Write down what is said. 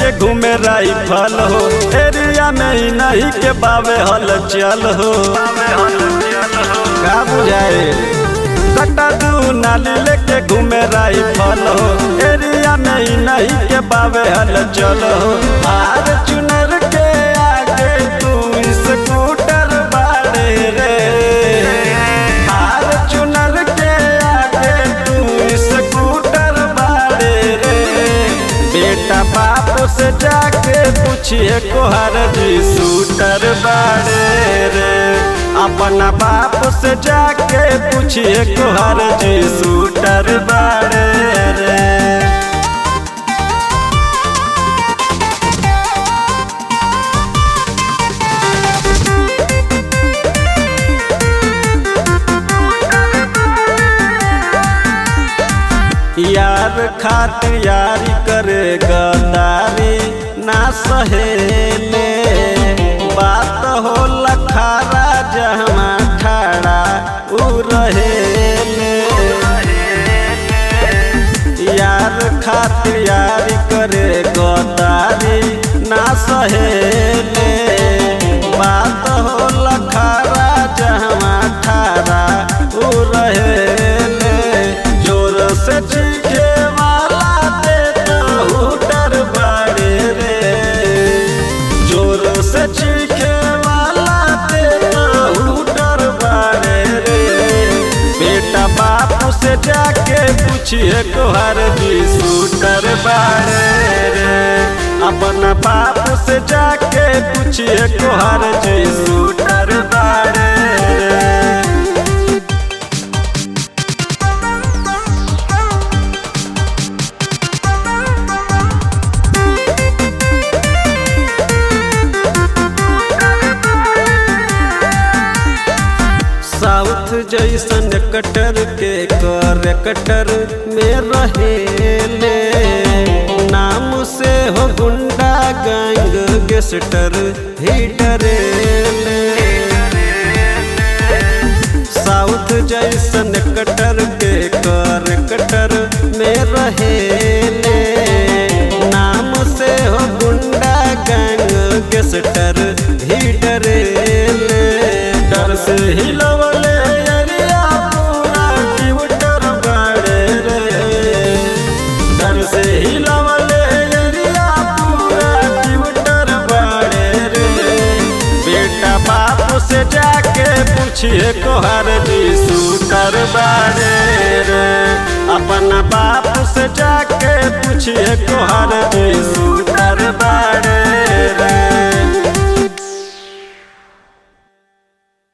लेके घूमे राइफल हो एरिया में ही नहीं के बावे हल चल हो का बुझाए कटा दू नाली लेके घूमे राइफल हो एरिया में ही नहीं के बावे हल चल हो आर चुनर के आगे तू स्कूटर बाड़े रे आर चुनर के आगे तू स्कूटर बाड़े रे बेटा बाप से जाके पूछिए कोहर जी सूटर बाड़े रे अपना बाप से जाके पूछिए कोहर जी सूटर बाड़े रे यार खातिर यारी करे गदारी ना सहेले बात हो लखारा जहमा ठाड़ा उ रहेले यार खातिर यारी करे गदारी ना सहेले बात हो लखारा जहमा ठाड़ा उ रहेले जोर से चीखे वाला देता हुटर बाड़े रे जोर से चीखे वाला देता हुटर बाड़े रे बेटा बाप से जाके पूछिए कोहर जी सूटर बाड़े रे अपना बाप से जाके पूछिए कोहर जी सूटर बाड़े रे साउथ जैसन कटर के कर कटर में रहेले नाम से हो गुंडा गैंग गेस्टर ही डरेले साउथ जैसन कटर के कर कटर में रहेले नाम से हो गुंडा गैंग गेस्टर ही डरेले डर से हिलवले अरिया पूरा ट्विटर बाड़े रे डर से हिलवले अरिया पूरा ट्विटर बाड़े रे बेटा बाप से जाके पूछिए कोहर जी सूटर बाड़े रे अपना बाप से जाके पूछिए कोहर जी सूटर